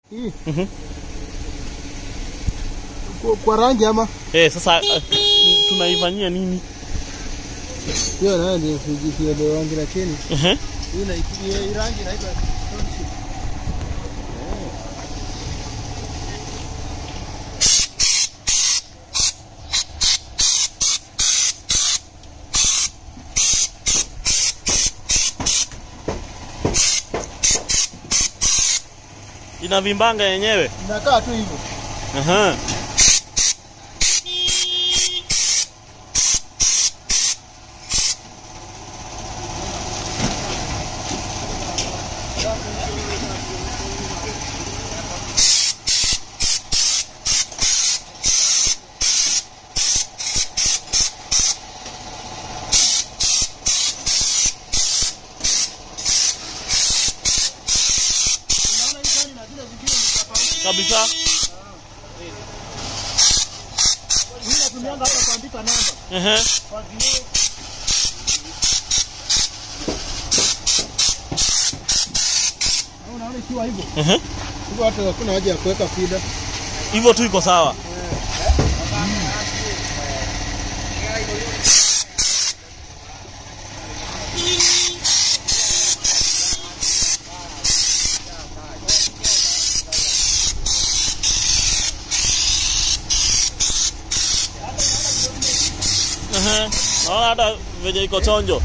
Hii Mhm. kwa, kwa rangi ama Eh, sasa uh, tunaifanyia nini? hiyo nayo ndio sijielewa rangi lakini Ehe. hii na hii rangi inaitwa township. Inavimbanga yenyewe. Inakaa tu hivyo. Aha. Unaona hii gani na zile zingine ni tofauti. Kabisa. Hii natumianga hata kuandika namba. Ehe. Kwa vioo. Na Unaona ikiwa hivyo. Ehe. Hivyo hata hakuna haja ya kuweka fida. Hivyo tu iko sawa. Ehe. Naona hata venye iko chonjo.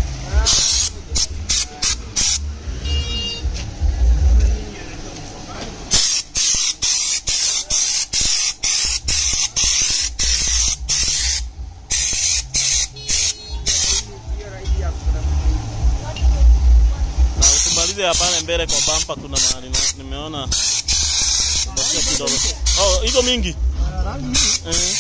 Na usimalize ya pale mbele kwa bumper, kuna mahali na- nimeona imebakia kidogo. Oh, hizo mingi. Na rangi hii Eh.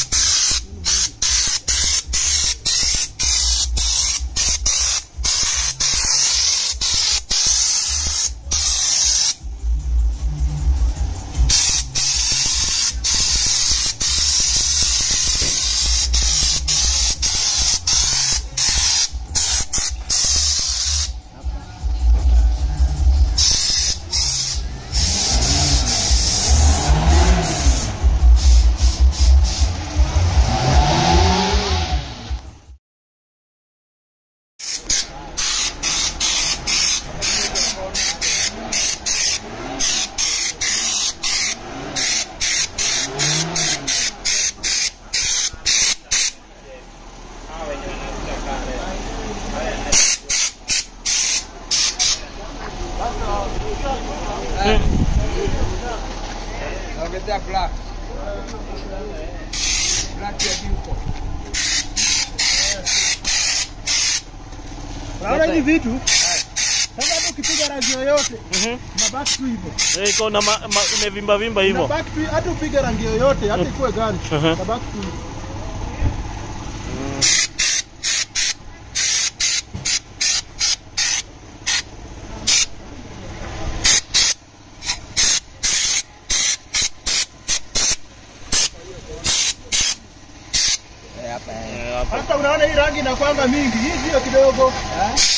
Naongezea black. Black ya yuko. Unaona hivi vitu? Sasa hata ukipiga rangi yoyote, Mhm. unabaki tu hivyo. Eh, iko na ma, ma, imevimba vimba hivyo. Unabaki tu hata upige rangi yoyote, hata ikuwe gani. Mhm. Unabaki tu hivyo. Eh, hapa eh. Eh, hapa. Hata unaona hii rangi inakwanga mingi, hii sio kidogo. Eh?